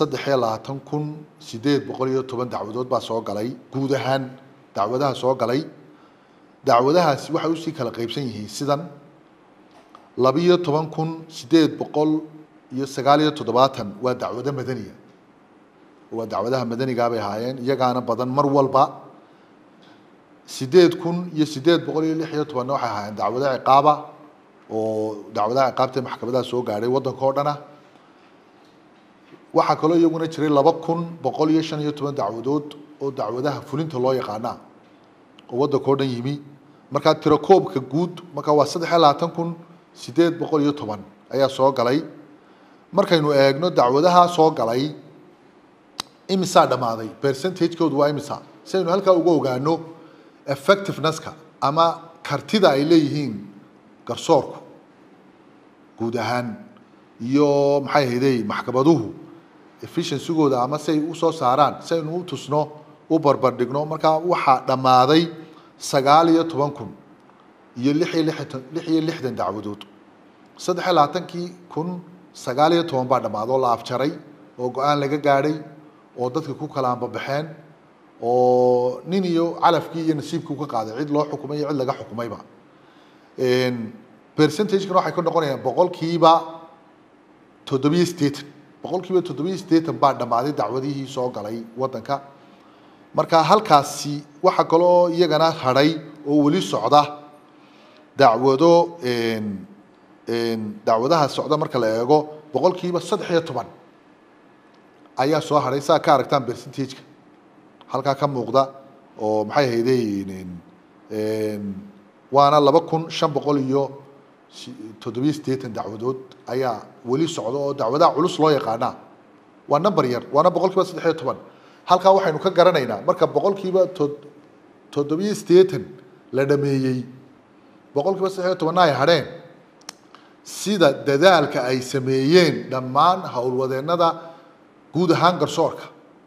saddex iyo labaatan kun sideed boqol iyo toban dacwadood baa soo galay guud ahaan dacwadaha soo galay dacwadahaasi waxay usii kala qeybsan yihiin sidan labiyo toban kun sideed boqol iyo sagaal iyo toddobaatan waa dacwado madaniya waa dacwadaha madanigaa bay ahaayeen iyagaana badan mar walba sideed kun iyo sideed boqol iyo lix iyo tobanna waxay ahaayeen dacwado ciqaaba oo dacwadaha ciqaabta ee maxkamadaha soo gaadhay waddanka oo dhana waxaa kaloo iyaguna jiray laba kun boqol iyo shan iyo toban dacwadood oo dacwadaha fulinta loo yaqaana oo waddanka oo dhan yimi markaa tirakoobka guud markaa waa saddex iyo labaatan kun sideed boqol iyo toban ayaa soo galay markaynu eegno dacwadaha soo galay imisaa dhammaaday percentagekoodu waa imisa si aynu halkaa uga ogaano effectivenesska ama kartida ay leeyihiin garsoorku guud ahaan iyo maxay ahayday maxkamaduhu efficiency-gooda ama si ay usoo saaraan si aynu u tusno u barbardhigno markaa waxaa dhammaaday sagaal iyo toban kun iyo lix iyo lixdan lix iyo lixdan dacwadood saddex iyo labaatankii kun sagaal iyo toban baa dhammaaday oo la afjaray oo go-aan laga gaadhay oo dadka ku kala ambabaxeen oo nin iyo calafkii iyo nasiibkii ka qaaday cid loo xukumay iyo cid laga xukumayba percentagekan waxay ka noqonayaan boqolkiiba toddobiyo siddeetan boqolkiiba toddobiyo siddeetan baa dhammaaday dacwadihii soo galay waddanka marka halkaasi waxaa kaloo iyagana hadhay oo weli socda dacwado dacwadaha socda marka la eego boqolkiiba saddex iyo toban ayaa soo hadhay saa ka aragtaan percentageka halkaa ka muuqda oo maxay ahayday waana laba kun shan boqol iyo toddobiyo siddeetan dacwadood ayaa weli socda oo dacwadaha culus loo yaqaanaa waa number yar waana boqolkiiba saddex iyo toban halkaa waxaynu ka garanaynaa marka boqolkiiba to toddobiyo siddeetan la dhameeyey boqolkiiba saddex iyo tobanna ay hadheen sida dadaalka ay sameeyeen dhammaan howlwadeennada guud ahaan garsoorka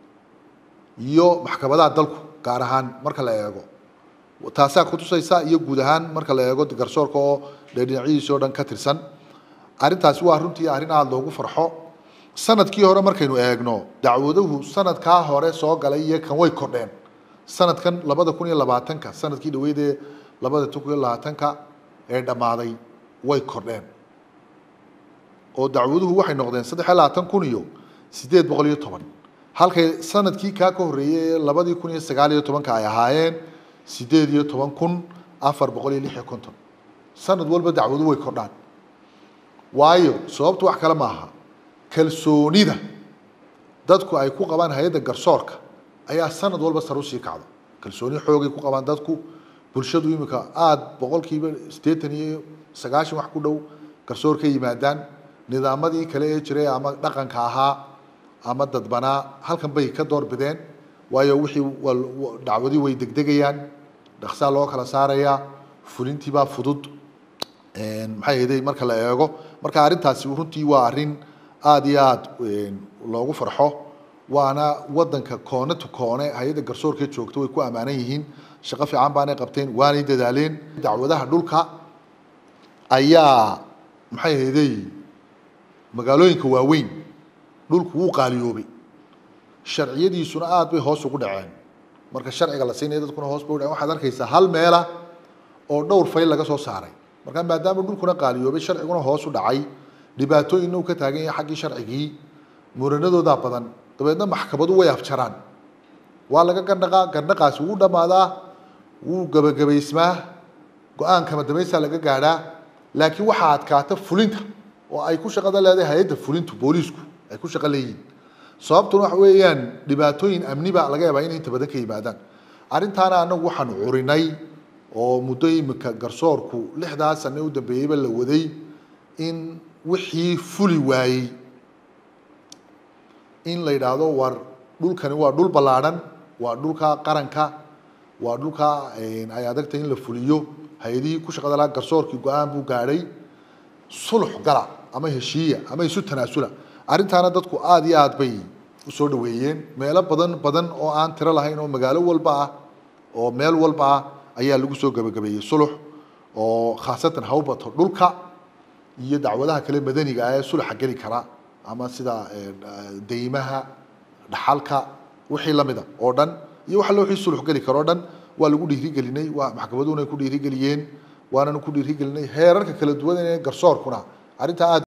iyo maxkamadaha dalku gaar ahaan marka la eego taasaa kutusaysa iyo guud ahaan marka la eego garsoorka oo dee dhinacyadiisi o dhan ka tirsan arrintaasi waa runtii arrin aada loogu farxo sanadkii hore markaynu eegno dacwaduhu sanadkaa hore soo galay iyo kan way kordheen sanadkan labada kun iyo labaatanka sanadkii dhaweyd ee labada kun iyo labaatanka ee dhammaaday way kordheen oo dacwaduhu waxay noqdeen saddex iyo labaatan kun iyo siddeed boqol iyo toban halkay sanadkii kaa ka horreeyey ee labadii kun iyo sagaal iyo tobanka ay ahaayeen siddeed iyo toban kun afar boqol iyo lix iyo konton sanad walba dacwadu way kordhaan waayo sababtu wax kale maaha kalsoonida dadku ay ku qabaan hay-adda garsoorka ayaa sanad walba sar usii kacda kalsooni xoogay ku qabaan dadku bulshadu imika aada boqolkiiba siddeetan iyo sagaashan wax ku dhow garsoor ka yimaadaan nidaamadii kale ee jiray ama dhaqanka ahaa ama dadbanaa halkan bay ka door bideen waayo wixii dacwadii way degdegayaan dhaksaa loo kala saarayaa fulintiibaa fudud maxay ahayday marka la eego marka arrintaasi runtii waa arrin aada iyo aada loogu farxo waana wadanka koone to koone hay-adda garsoorka joogta way ku ammaanan yihiin shaqo fiican baanay qabteen waanay dadaaleen dacwadaha dhulka ayaa maxay ahayday magaalooyinka waaweyn dhulku wuu qaaliyoobay sharciyadiisuna aada bay hoos ugu dhaceen marka sharciga la siinaya dadkuna hoos bay u dhaceen waxaad arkaysaa hal meela oo dhowr fayl laga soo saaray marka maadaama dhulkuna qaaliyoobay sharciguna hoos u dhacay dhibaatooyinna uu ka taagan yahay xaggii sharcigii muranadoodaa badan dabeedna maxkamadu way afjaraan waa laga gandhaqaa gandhaqaasi wuu dhammaadaa wuu gebagabaysmaa go-aan kama dambaysaa laga gaadhaa laakiin waxaa adkaata fulinta oo ay ku shaqada leedahay hay-adda fulintu booliisku ay ku shaqo leeyihiin sababtuna waxa weeyaan dhibaatooyin amni baa laga yaabaa inay inta badan ka yimaadaan arrintaana anagu waxaanu curinay oo muddo imika garsoorku lixdaa sane u dambeeyeyba la waday in wixii fuli waayey in la yidhaahdo war dhulkani waa dhul ballaadhan waa dhulka qaranka waa dhulka ay adagtay in la fuliyo hay-adihii ku shaqada lahaa garsoorkii go-aan buu gaadhay sulux gala ama heshiiya ama isu tanaasula arrintaana dadku aada iyo aad bay usoo dhaweeyeen meelo badan badan oo aan tiro lahayn oo magaalo walba ah oo meel walba ah ayaa lagu soo gebagabeeyey sulux oo khaasatan hawbato dhulka iyo dacwadaha kale madaniga ah ee suluxa geli kara ama sida deymaha dhaxalka wixii lamida oo dhan iyo waxa loo wixii sulux geli karo o dhan waa lagu dhiirigelinay waa maxkamaduhuna ku dhiirigeliyeen waananu ku dhiirigelinay heerarka kala duwan ee garsoorkuna arrintaa aad